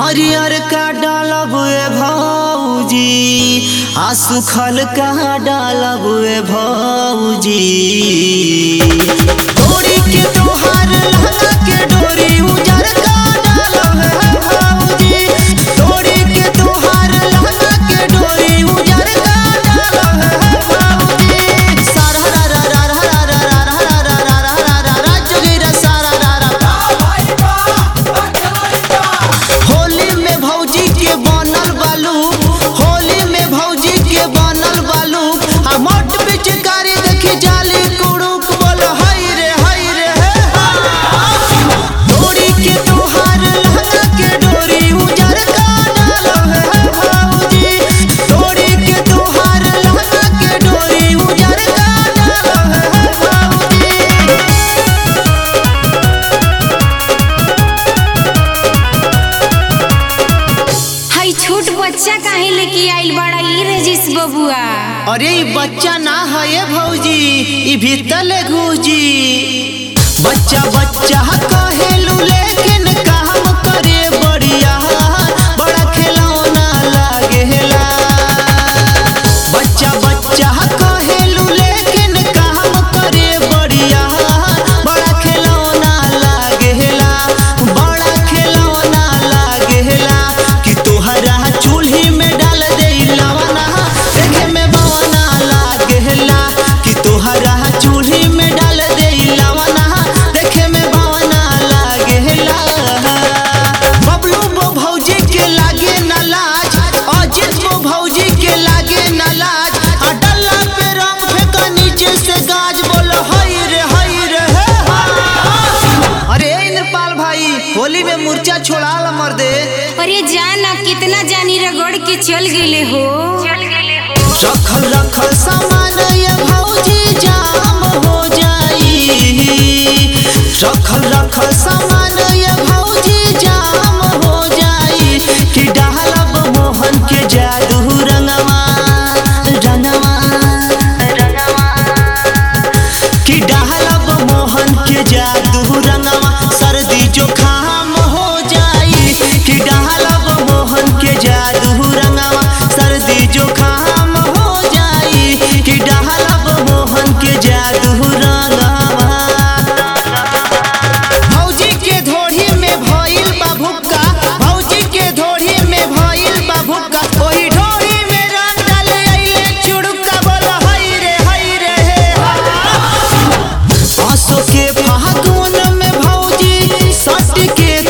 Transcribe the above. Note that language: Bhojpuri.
हरियर का डालब ए भौजी आ सुखल का डालब ए भौजी डोरी के तोहार लहंगा के डोरी उजर का डालब ए भौजी डोरी के तोहार लहंगा के डोरी उजर का डालब ए भौजी सारा रा रा रा रा रा रा रा रा रा रा रा रा रा जोगिरा सारा रा रा होली में भौजी के बनल बालू होली में भौजी के बनल बालू आ मोट पिचकारी देखी जाली कुड़ुक बोल हई रे हई रे हे हा। डोरी के तोहार लहंगा के डोरी उजर का डालब हे भौजी डोरी के तोहार लहंगा के डोरी उजर का डालब हे भौजी हई छोट बच्चा काहे लेके आइल बड़ा ई रजिस बबुआ अरे ई बच्चा ना है ये भौजी ई भीतर घूजी बच्चा बच्चा कहेलू लेकिन काम करे बढ़िया बड़ा खिलौना लागेला बच्चा बच्चा कहेलू लेकिन काम करे बढ़िया बड़ा खिलौना लागेला बड़ा खिलौना लागेला कि तोहरा चूल्ही में डाल दे लवना देखे में बवना लागेला कि तोहरा चूल्ही में डाल दे लवना देखे में बवना लागेला बबलू बो भौजी के लागे न लाज अजित बो भौजी के लागे न लाज आ डल्ला पे रंग फेंका नीचे से गाज बोल हई रे हई रे हे हा। अरे ए इंद्रपाल भाई होली में मूर्छा छोड़ा ला मर्दे अरे जाना कितना जानी रगड़ के चल गेले हो रखल रखल सामान ये भौजी जाम हो जाई रखल रखल सामान ये भौजी जाम हो जाई कि डालब मोहन के जादू रंगवा रंगवा रंगवा कि डालब मोहन के जादू रंगवा सर्दी जुकाम हो जाई कि डालब मोहन के जादू रंगवा सर्दी जुकाम हो जाई कि डालब मोहन के जादू रंगवा भौजी के धोड़ी में भइल बा भुक्का भौजी के धोड़ी में भइल बा भुक्का ओही ढोड़ी में रंग डाले अइले चुड़ुका बोल हई रे हई रे हे आसो के फागुन में भौजी सट के